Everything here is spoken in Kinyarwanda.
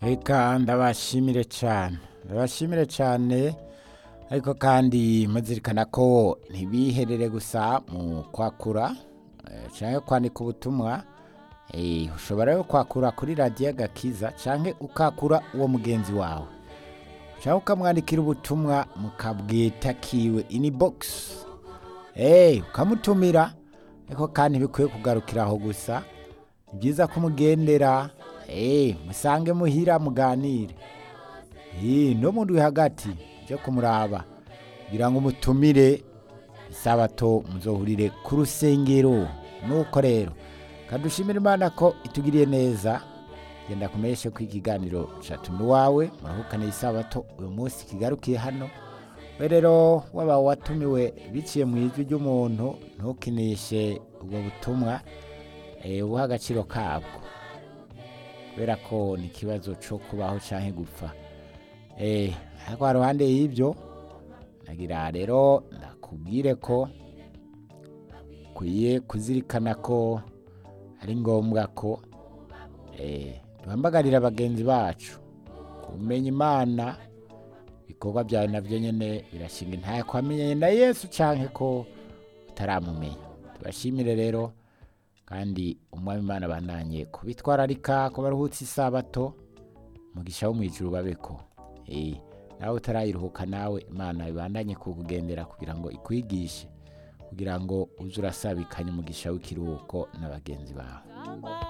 reka ndabashimire cyane ndabashimire cyane ariko kandi muzirikana ko ntibiherere gusa mu kwakura eh, cyangwa kwandika ubutumwa eh, ushobora yo kwakura kuri radiyo gakiza cyangwa ukakura uwo mugenzi wawe cyangwa ukamwandikira ubutumwa mukabwitakiwe ini bogisi eee ukamutumira ariko kandi bikwiye kugarukira aho gusa ni byiza ko umugendera eee musange muhira muganire eee n'umuntu uri hagati byo kumuraba kugira ngo umutumire isabato muzohurire ku rusengero nuko rero kadushimira imana ko itugiriye neza genda kumenyeshe ko ikiganiro cyatuma iwawe murahukane isabato uyu munsi kigarukiye hano we rero waba watumiwe biciye mu ijwi ry'umuntu ntukinishe ubwo butumwa eh, ubuhe agaciro kabwo kubera ko ni ikibazo cyo kubaho cyangwa gupfa Eh, ariko haruhande y'ibyo nagira rero ndakubwire ko ukwiye kuzirikana ko ari ngombwa ko eh, duhambagarira bagenzi bacu kumenya imana ibikorwa byawe nabyo nyine birashinga intaye kwamenyanye na yesu cyane ko utaramumenya tubashimire rero kandi umwami imana bananye kubitwararika ko baruhutse isabato mugisha wo mu ijuru babeko Eh, nawe utarayiruhuka nawe imana ibandanye kukugendera kugira ngo ikwigishe kugira ngo uze urasabikanye umugisha w'ikiruhuko na bagenzi bawe Samba,